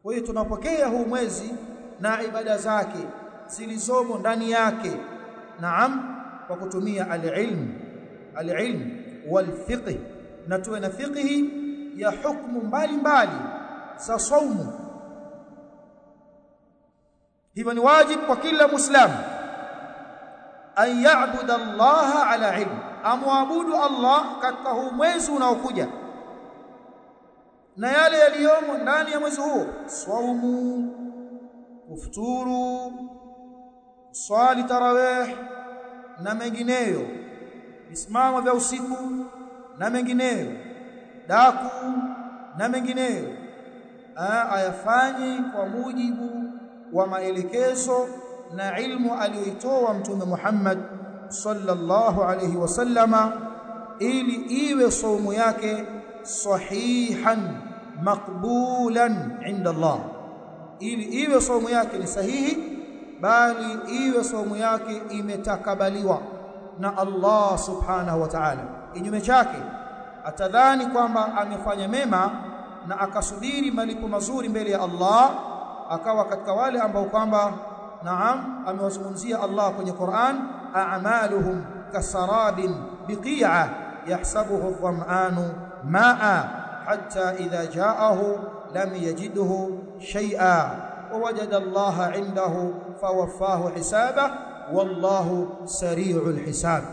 kwa hiyo tunapokea huu mwezi na ibada zake zilizomo ndani yake naam kwa kutumia alilm alilm walfiqh na tuwe na fiqhi ya hukumu mbalimbali za saumu hivyo ni wajibu kwa kila muislamu an ya'budu Allah ala ilm amwabudu Allah katika huu mwezi unaokuja na yale yaliyomo ndani ya mwezi huo saumu kufuturu swali tarawih na mengineyo visimamo vya usiku na mengineyo daku na mengineyo ayafanye kwa mujibu wa maelekezo na ilmu aliyoitoa mtume Muhammad sallallahu alayhi wasallama ili iwe saumu yake sahihan maqbulan inda Allah ili iwe saumu yake ni sahihi bali iwe saumu yake imetakabaliwa na Allah subhanahu wa ta'ala kinyume chake atadhani kwamba amefanya mema na akasubiri malipo mazuri mbele ya Allah akawa katika wale ambao kwamba naam amewazungumzia Allah kwenye Qur'an a'maluhum kasarabin biqi'a yahsabuhu adh-dham'anu ma'a hatta idha ja'ahu lam yajidhu shay'a ووجد الله عنده فوفاه حسابه والله سريع الحساب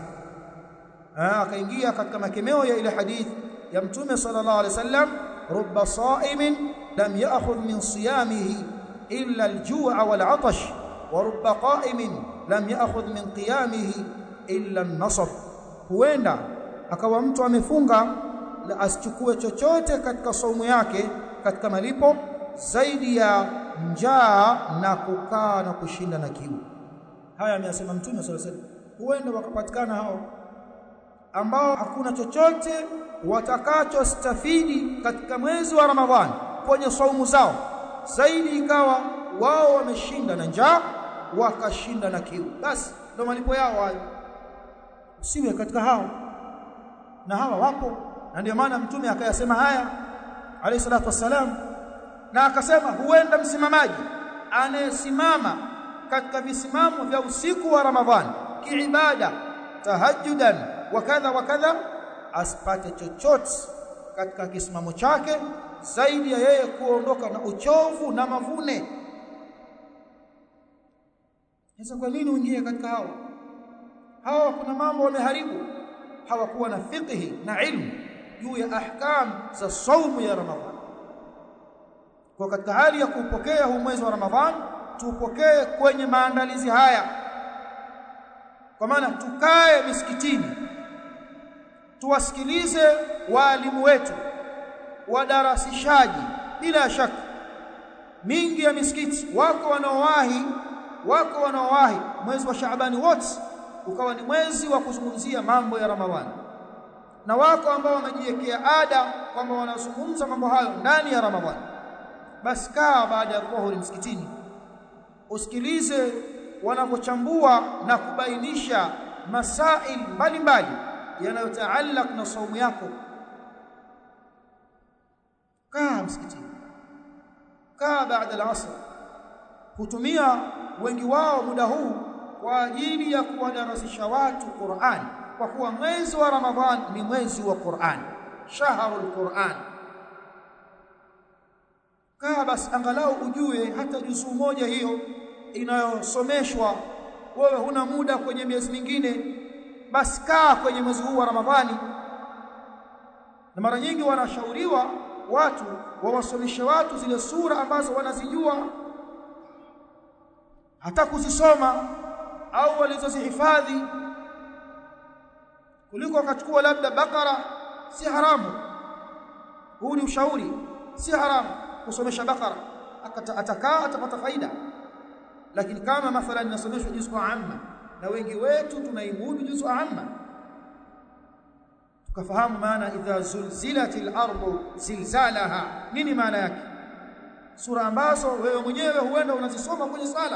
akaingia katika makemeo ya ile hadith ya mtume sallallahu alaihi wasallam rubba sa'imin lam ya'khudh min siyamihi illa al-ju'a wal-'atash wa rubba qa'imin lam ya'khudh min qiyamihi illa an-nasab huenda akawa mtu amefunga la asichukue chochote katika saumu yake katika malipo zaidi ya njaa na kukaa na kushinda na kiu haya ameyasema mtume sallallahu alaihi wasallam huenda wakapatikana hao ambao hakuna chochote watakachostafidi katika mwezi wa Ramadhani kwenye saumu zao zaidi ikawa wao wameshinda na njaa wakashinda na kiu basi ndio malipo yao hayo usiwe katika hao na hawa wapo na ndio maana mtume akayasema haya alayhi salatu wassalam na akasema huenda msimamaji anayesimama katika visimamo vya usiku wa Ramadhani kiibada tahajjudan wa kadha wa kadha asipate chochote katika kisimamo chake zaidi ya yeye kuondoka na uchovu na mavune sasa kwa nini uingie katika hao hawa kuna mambo wameharibu hawakuwa na fiqhi na ilmu juu ya ahkam za saumu ya Ramadhani kwa katika hali ya kupokea huu mwezi wa Ramadhani tupokee kwenye maandalizi haya kwa maana tukae misikitini tuwasikilize waalimu wetu wadarasishaji bila shaka mingi ya misikiti wako wanaowahi wako wanaowahi mwezi wa Shaabani wote ukawa ni mwezi wa kuzungumzia mambo ya Ramadhani na wako ambao wamejiwekea ada kwamba wanazungumza mambo hayo ndani ya Ramadhani basi kaa baada ya dhuhuri msikitini usikilize wanapochambua na kubainisha masail mbalimbali yanayotaallaq na saumu yako kaa msikitini kaa baada al-asr hutumia wengi wao muda huu kwa ajili ya kuwadarasisha watu Qur'an kwa kuwa mwezi wa Ramadhan ni mwezi wa Qur'an shahrul Qur'an kaa basi angalau ujue hata juzuu moja hiyo inayosomeshwa wewe huna muda kwenye miezi mingine basi kaa kwenye mwezi huu wa Ramadhani na mara nyingi wanashauriwa watu wawasomeshe watu zile sura ambazo wanazijua hata kuzisoma au walizozihifadhi kuliko akachukua labda bakara si haramu huu ni ushauri si haramu kusomesha bakara atakaa atapata faida lakini kama mathalan nasomeshwa juz'u amma na wengi wetu tunaimudu juz'u amma tukafahamu maana idha zulzilatil ardu zilzalaha nini maana yake sura ambazo wewe mwenyewe huenda unazisoma kwenye sala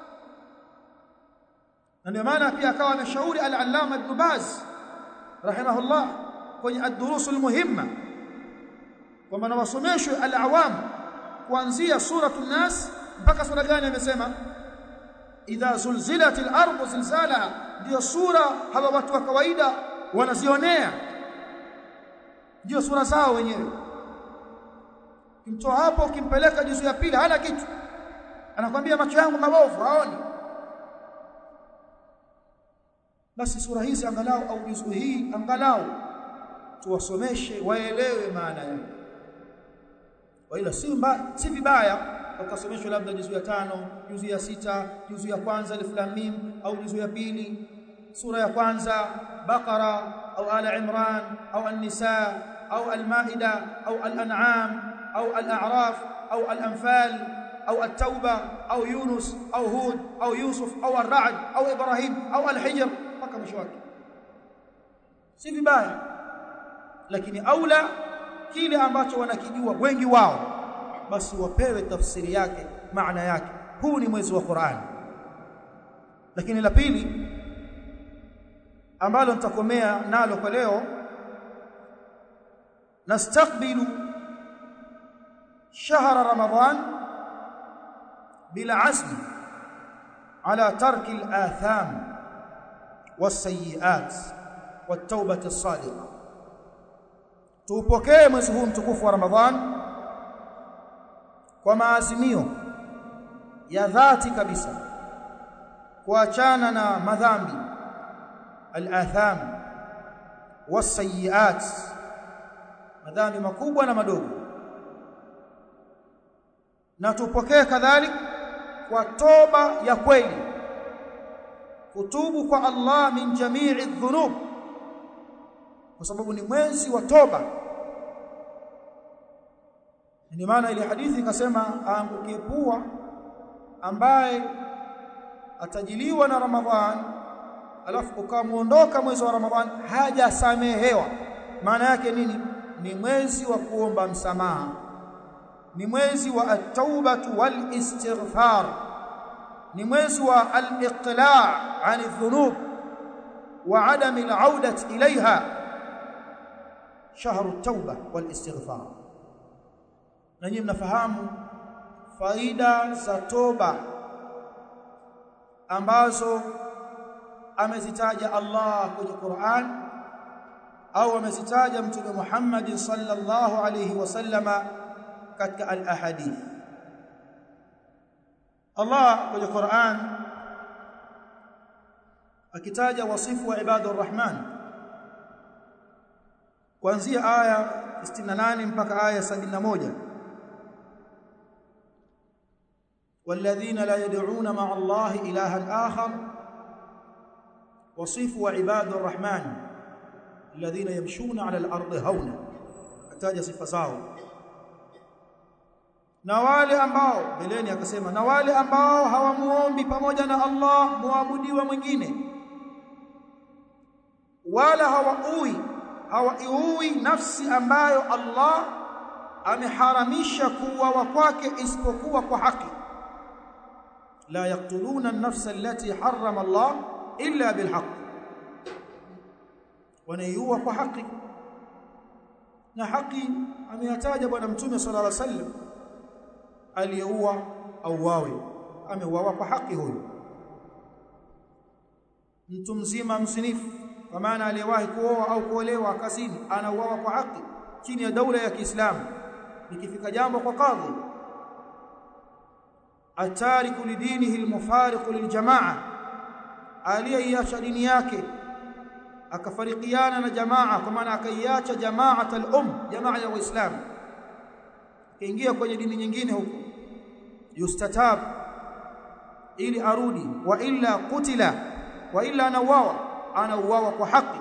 na ndio maana pia akawa ameshauri al-allama ibn baz rahimahullah kwenye ad-durus al-muhimma kwamba na wasomeshwe al-awam kuanzia suratul nas mpaka sura gani amesema idha zulzilatil ardu zilzalaha ndio sura hawa watu wa kawaida wanazionea ndio sura zao wenyewe kimtoa hapo kimpeleka juzu ya pili hana kitu anakwambia macho yangu mabovu haoni basi sura hizi angalau au juzu hii angalau tuwasomeshe waelewe maana yake wala si mba, si vibaya wakasomeshwa labda juzu ya tano juzu ya sita juzu ya kwanza alif lam mim au juzu ya pili sura ya kwanza baqara au ala imran au an-nisa au al-maida au al-an'am au al-a'raf au al-anfal au at-tauba au yunus au hud au yusuf au ar-ra'd au ibrahim au al-hijr mpaka mwisho wake si vibaya lakini aula kile ambacho wanakijua wengi wao basi wapewe tafsiri yake maana yake huu ni mwezi wa Qur'an lakini la pili ambalo nitakomea nalo kwa leo nastaqbilu shahra ramadan bila azm ala tarki al-atham was-sayyi'at wat-taubah as-sadiqah tuupokee mwezi huu mtukufu wa Ramadhan kwa maazimio ya dhati kabisa kuachana na madhambi al-atham was-sayyi'at madhambi makubwa na madogo na tupokee kadhalika kwa toba ya kweli kutubu kwa Allah min jami'i dhunub kwa sababu ni mwezi wa toba ndio maana ile hadithi ikasema aangukie pua ambaye atajiliwa na Ramadhan alafu ukamuondoka mwezi wa Ramadhan hajasamehewa maana yake nini ni mwezi wa kuomba msamaha ni mwezi wa at-taubatu wal istighfar ni mwezi wa al-iqla' 'an adh-dhunub wa 'adami al-'audat ilayha shahru at-tauba wal istighfar na nyinyi mnafahamu faida za toba ambazo amezitaja Allah kwenye Qur'an au amezitaja mtume Muhammad sallallahu alayhi wasallama katika al-ahadith Allah kwenye Qur'an akitaja wasifu wa ibadur rahman kuanzia aya 68 mpaka aya 71 والذين لا يدعون مع الله إلها آخر وصف وعباد الرحمن الذين يمشون على الأرض هونا ataja sifa zao na wale ambao beleni akasema na wale ambao hawamuombi pamoja na Allah muabudiwa mwingine wala hawaui hawaiui nafsi ambayo Allah ameharamisha kuuawa kwake isipokuwa kwa haki لا يقتلون النفس التي حرم الله إلا بالحق wanaiua kwa haki na haki ameyataja bwana mtume sallallahu alaihi wasallam aliyeua au wawe ameuawa kwa haki huyo mtu mzima msinifu kwa maana aliyewahi kuoa au kuolewa kazini anauawa kwa haki chini ya daula ya Kiislamu ikifika jambo kwa kadhi atariku lidinihi almufariqu liljamaa aliyeiacha dini yake akafarikiana na jamaa kwa maana akaiacha jamaat al-um jamaa ya waislamu akaingia kwenye dini nyingine huko yustatab ili arudi wa illa kutila wa illa anauawa anauawa kwa haki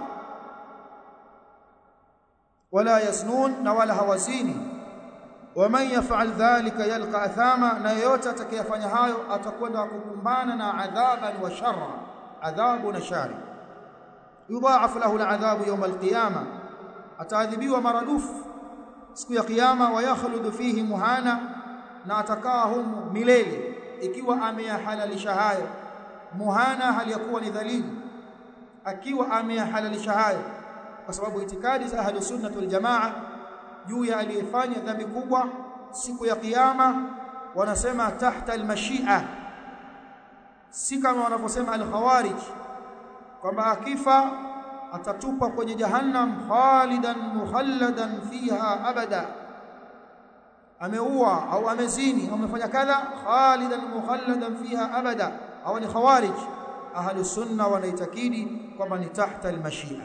wala yasnun na wala hawazini waman yaf'al dhalika yalqa athama na yote atakayefanya hayo atakwenda kukumbana na adhaban wa sharra adhabu na shari yudha'af lahu al'adhabu yawm al-qiyama ataadhibiwa maradufu siku ya kiyama wa yakhludu fihi muhana na atakaa humu milele ikiwa ameyahalalisha hayo muhana hali yakuwa ni dhalili akiwa ameyahalalisha hayo kwa sababu itikadi za ahli sunnah wal jamaa juu ya aliyefanya dhambi kubwa siku ya kiyama wanasema tahta almashia si kama wanavyosema al-khawarij kwamba akifa atatupa kwenye jahannam khalidan mukhalladan fiha abada ameua au amezini au amefanya kadha khalidan mukhalladan fiha abada au ni khawarij ahli sunna wanaitakidi kwamba ni tahta almashia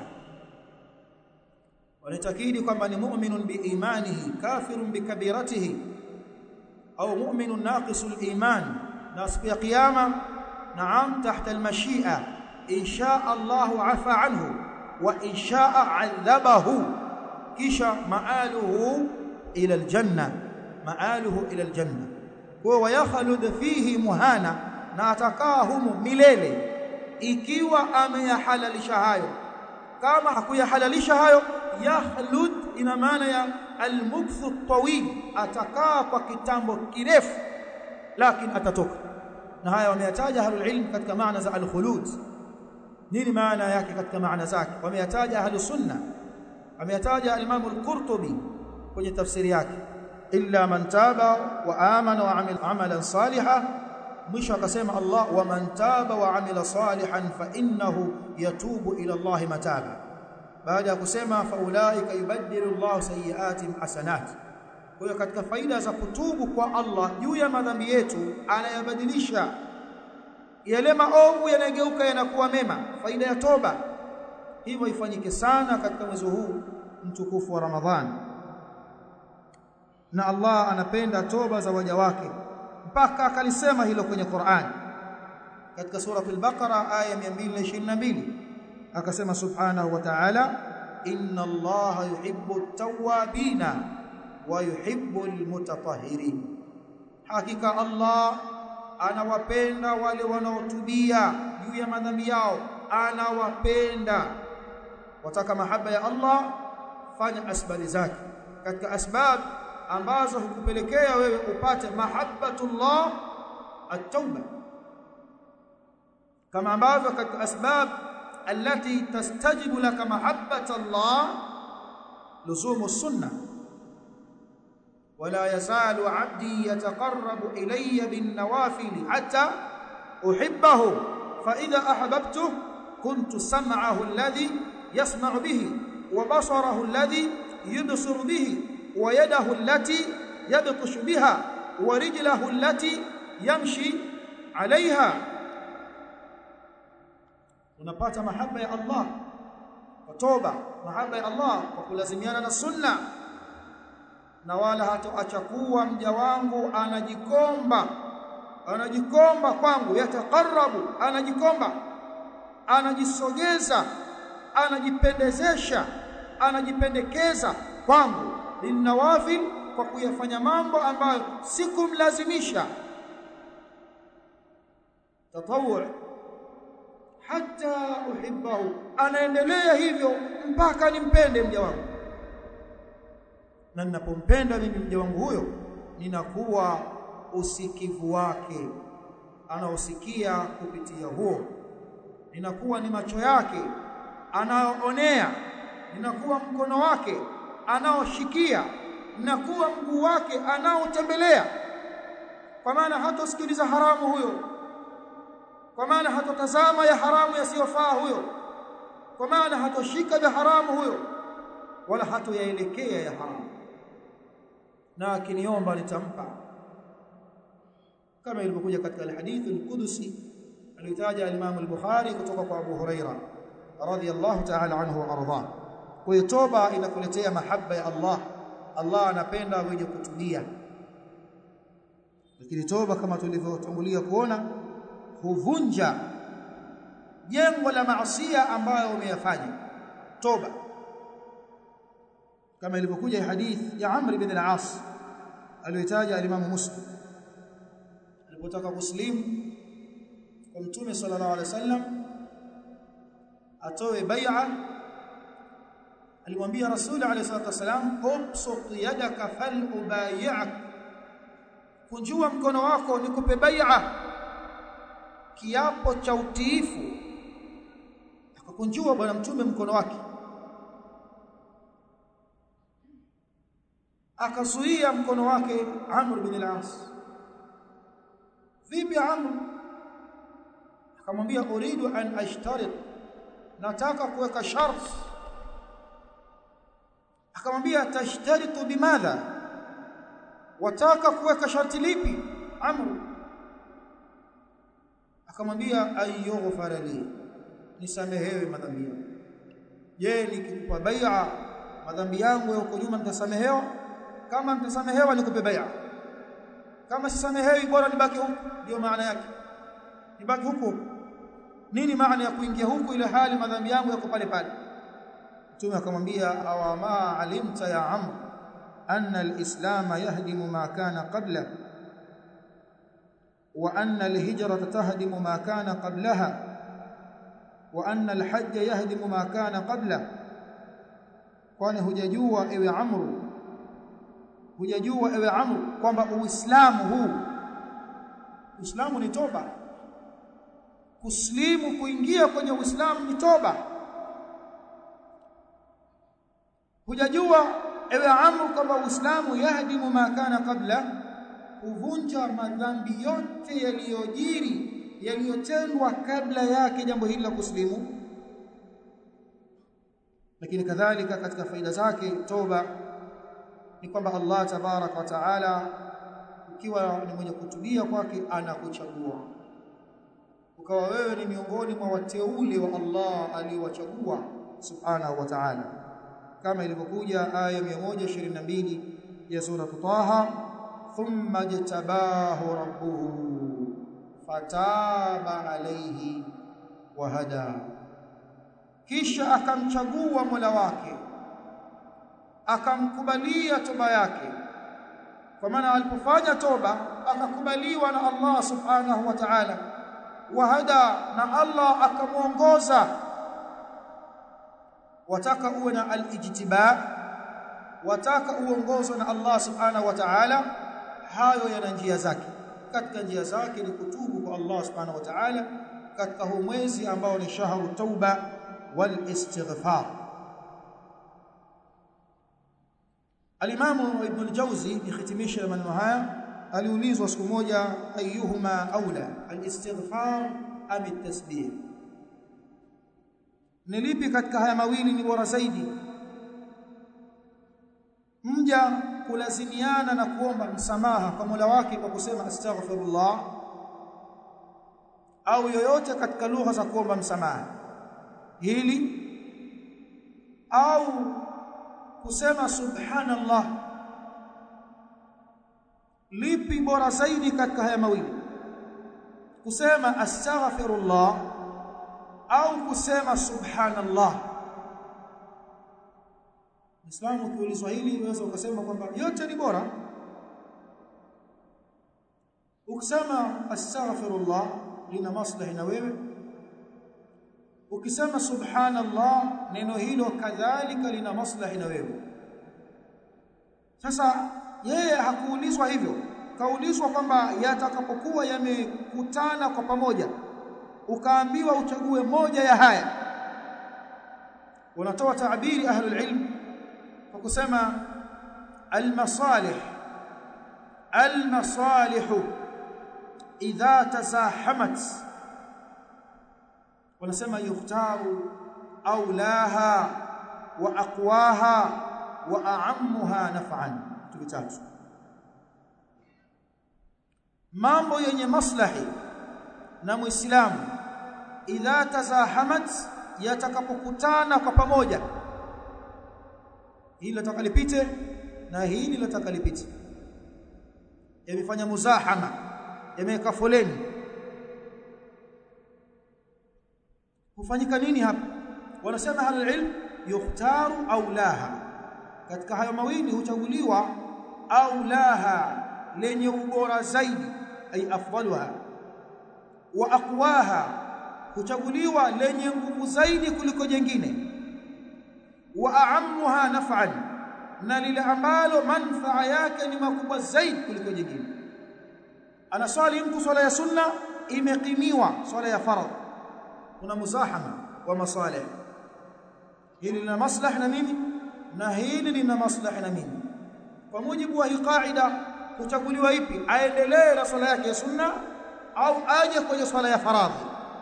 wanaitakidi kwamba ni mu'minun biimanihi kafirun bikabiratihi au mu'minun naqisul iman na siku ya kiyama naam tahta almashia in shaa Allahu afa anhu wa in shaa adhabahu kisha maaluhu ila aljanna maaluhu ila aljanna kwa wayakhlud fihi muhana na atakaa humo milele ikiwa ameyahalalisha hayo kama hakuyahalalisha hayo yakhlud ina maana ya almukthu tawil atakaa kwa kitambo kirefu lakini atatoka na haya wameyataja ahlul ilm katika maana za alkhulud nini maana yake katika maana zake wameyataja ahlus sunna ameyataja al-imam al-qurtubi kwenye tafsiri yake illa man taba wa amana wa amila amalan salihan mwisho akasema Allah wa man taba wa amila salihan fa innahu yatubu ila Allah mataba baada ya kusema fa ulaika yubaddilu Allah sayiatihim hasanat kwa hiyo katika faida za kutubu kwa Allah juu ya madhambi yetu anayabadilisha yale maovu yanageuka yanakuwa mema faida ya toba hivyo ifanyike sana katika mwezi huu mtukufu wa Ramadhani na Allah anapenda toba za waja wake mpaka akalisema hilo kwenye Qur'an katika sura al-Baqara aya 222 akasema subhanahu wa ta'ala inna Allaha yuhibbu at-tawwabina wa yuhibbu al-mutatahhirin hakika Allah anawapenda wale wanaotubia juu ya madhambi yao anawapenda wataka mahaba ya Allah fanya asbabi zake katika asbab ambazo hukupelekea wewe upate mahabbatullah at-tauba kama ambavyo katika asbab التي تستجب لك محبة الله لزوم السنة ولا يزال عبدي يتقرب إلي بالنوافل حتى أحبه فإذا أحببته كنت سمعه الذي يسمع به وبصره الذي يبصر به ويده التي يبطش بها ورجله التي يمشي عليها unapata mahaba ya Allah kwa toba mahaba ya Allah kwa kulazimiana na sunna na wala hatoacha kuwa mja wangu anajikomba anajikomba kwangu yatakarabu anajikomba anajisogeza anajipendezesha anajipendekeza kwangu linawafil kwa kuyafanya mambo ambayo sikumlazimisha tatawwu hata uhibbahu anaendelea hivyo mpaka nimpende mja wangu na ninapompenda mimi mja wangu huyo ninakuwa usikivu wake anaosikia kupitia huo ninakuwa ni macho yake anaoonea ninakuwa mkono wake anaoshikia ninakuwa mguu wake anaotembelea kwa maana hatosikiliza haramu huyo kwa maana hatotazama ya haramu yasiyofaa huyo kwa maana hatoshika vya haramu huyo wala hatoyaelekea ya haramu na akiniomba nitampa kama ilivyokuja katika alhadithi alqudusi aliyotaja al-Imam al-Bukhari kutoka kwa Abu Huraira radhiyallahu ta'ala anhu wa arda kwa hiyo toba inakuletea mahaba ya Allah Allah anapenda wenye kutubia lakini toba kama tulivyotangulia kuona huvunja jengo la maasiya ambayo umeyafanya toba kama ilivyokuja hadith ya Amr ibn al-As aliyotaja al-Imam Muslim alipotaka kuslimu kwa Mtume sallallahu alaihi wasallam atoe bai'a alimwambia Rasul alayhi salatu wasalam ubsut yadaka fal ubayi'ak kunjua mkono wako nikupe bai'a kiapo cha utiifu akakunjua bwana mtume mkono wake akazuia mkono wake Amr bin al-As vipi Amr akamwambia uridu an ashtarit nataka kuweka sharti akamwambia tashtaritu bimadha wataka kuweka sharti lipi Amr akamwambia ayyughfara li nisamehewe madhambi yangu je nikikupa bai'a madhambi yangu ya huko nyuma nitasamehewa kama nitasamehewa nikupe bai'a kama sisamehewi bora nibaki huku ndio maana yake nibaki huku nini maana ya kuingia huku ile hali madhambi yangu yako pale pale mtume akamwambia awa ma alimta ya amr anna alislam yahdimu ma kana qabla wa anna alhijrata tahdimu ma kana qablaha wa anna alhajj yahdimu ma kana qabla kwani hujajua ewe amru hujajua ewe amru kwamba uislamu huu uislamu ni toba kuslimu kuingia kwenye uislamu ni toba hujajua ewe amru kwamba uislamu yahdimu ma kana qabla kuvunja madhambi yote yaliyojiri yaliyotendwa kabla yake jambo hili la kuslimu lakini kadhalika katika faida zake toba ni kwamba Allah tabarak wa taala ukiwa ni mwenye kutubia kwake anakuchagua ukawa wewe ni miongoni mwa wateule wa Allah aliowachagua subhanahu wa ta'ala kama ilivyokuja aya 122 ya sura Taha thumma jtabahu rabbuhu fataba alayhi wa hada kisha akamchagua Mola wake akamkubalia toba yake kwa maana alipofanya toba akakubaliwa na Allah subhanahu wa ta'ala wahada na Allah akamuongoza wataka uwe na al-ijtiba wataka uongozwe na Allah subhanahu wa ta'ala hayo yana njia zake katika njia zake ni kutubu kwa Allah subhanahu wa ta'ala katika huu mwezi ambao ni shahru tauba wal istighfar Al-Imam Ibn al-Jawzi bihitimisha maneno haya aliulizwa siku moja ayuhuma aula al-istighfar am at-tasbih ni lipi katika haya mawili ni bora zaidi mja kulazimiana na kuomba msamaha kwa Mola wake kwa kusema astaghfirullah au yoyote katika lugha za kuomba msamaha hili au kusema subhanallah lipi bora zaidi katika haya mawili kusema astaghfirullah au kusema subhanallah Muislamu ukiulizwa hili unaweza ukasema kwamba yote ni bora ukisema astaghfirullah lina maslahi na wewe ukisema subhanallah neno hilo kadhalika lina maslahi na wewe sasa yeye hakuulizwa hivyo kaulizwa kwamba yatakapokuwa yamekutana kwa pamoja ukaambiwa uchague moja ya haya wanatoa taabiri ahlul ilm kwa kusema almasalih almasalih idha tazahamat wanasema yukhtaru aulaha wa aqwaha wa a'ammuha naf'an vitatu mambo yenye maslahi na muislamu idha tazahamat yatakapokutana kwa pamoja hili lataka lipite na hili lataka lipite yamefanya muzahama yameweka foleni hufanyika nini hapa wanasema halal ilm yukhtaru aulaha katika hayo mawili huchaguliwa aulaha lenye ubora zaidi ay afdaluha wa aqwaha huchaguliwa lenye nguvu zaidi kuliko jengine wa a'ammuha naf'an na lile ambalo manfaa yake ni makubwa zaidi kuliko jingine anaswali mtu swala ya sunna imekimiwa swala ya faradhi kuna muzahama wa masalih hili lina maslahi na mimi na hili lina maslahi na mimi kwa mujibu wa hii kaida kuchaguliwa ipi aendelee na swala yake ya sunna au aje kwenye swala ya faradhi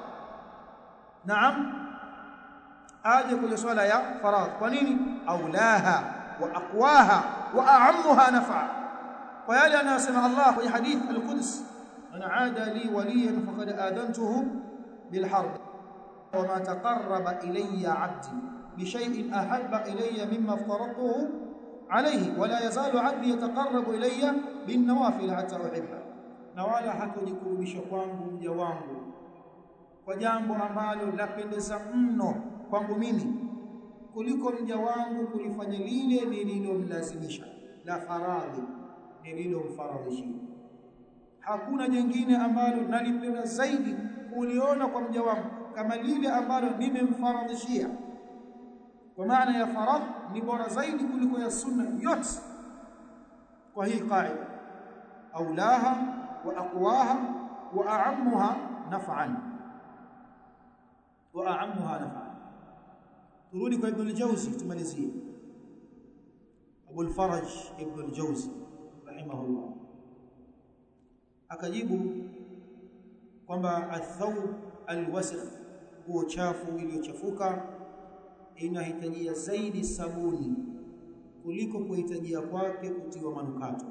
naam aje kwenye swala ya faradhi kwa nini aulaha wa aqwaha wa a'ammuha nafa kwa yale anayosema Allah kwenye hadith al-Quds ana aada li waliyan faqad adantuhu bil harb وما تقرب إلي عبدي بشيء أحب إلي مما افترضته عليه ولا يزال عبدي يتقرب إلي بالنوافل حتى أحبه na wala hatojikurubisha kwangu mja wangu kwa jambo ambalo lapendeza mno kwangu mimi kuliko mja wangu kulifanya lile nililomlazimisha la faradhi nililomfaradhishia hakuna jingine ambalo nalipenda zaidi kuliona kwa mja wangu kama lile ambalo nimemfaradhishia kwa maana ya faradh ni bora zaidi kuliko ya sunna yote kwa hii qaida aulaha wa aqwaha wa a'ammuha naf'an wa a'ammuha naf'an turudi kwa ibn al-jawzi tumalizie Abu al-Faraj ibn al-Jawzi rahimahullah akajibu kwamba athawb alwasikh nguo chafu iliyochafuka inahitajia zaidi sabuni kuliko kuhitajia kwake kutiwa manukato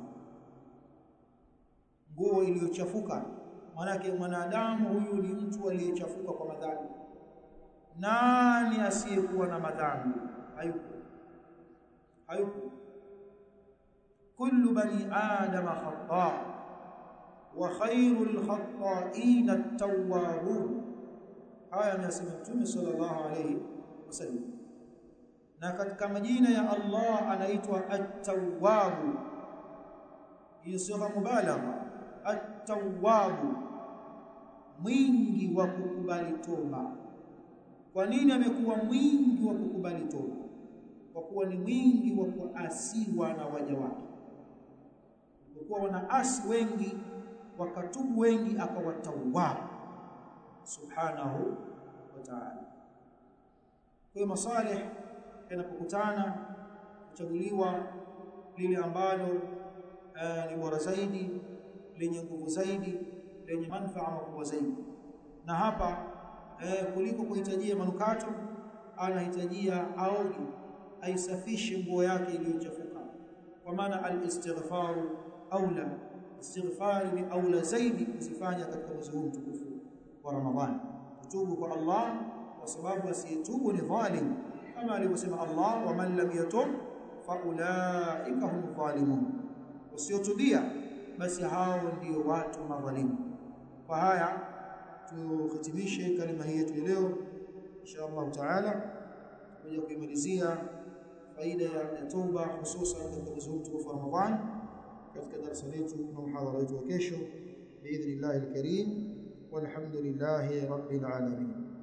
nguo iliyochafuka manake mwanadamu huyu ni mtu aliyechafuka kwa madhambi nani asiyekuwa na madhambi hayupo hayupo kullu bani adama khata wa khairul khata'in at-tawwabun haya amesema Mtume sallallahu alayhi wasallam na katika majina ya Allah anaitwa at-tawwab hiyo sio mubalagha at-tawwab mwingi wa kukubali toba kwa nini amekuwa mwingi wa kukubali toba kwa kuwa ni mwingi wa kuasiwa na waja wake kwa kuwa wanaasi wengi wakatubu wengi akawatawwab subhanahu wa ta'ala kwa masalih yanapokutana kuchaguliwa lile ambalo uh, ni bora zaidi lenye nguvu zaidi lenye manufaa makubwa zaidi na hapa uh, kuliko kuhitajia manukato anahitajia aoge aisafishe nguo yake iliyochafuka kwa maana al-istighfaru aula istighfari ni aula zaidi kuzifanya katika mwezi huu mtukufu wa Ramadhani kutubu kwa Allah kwa sababu asiyetubu ni dhalim kama alivyosema Allah wa man lam yatub fa ulaika hum dhalimun wasiotubia basi hao ndio watu madhalimu kwa haya tuhitimishe kalima hii yetu leo insha Allah taala kuja kuimalizia faida ya toba hususan katika mwezi huu wa Ramadhani katika darasa letu na muhadhara wetu wa kesho باذن الله الكريم والحمد لله رب العالمين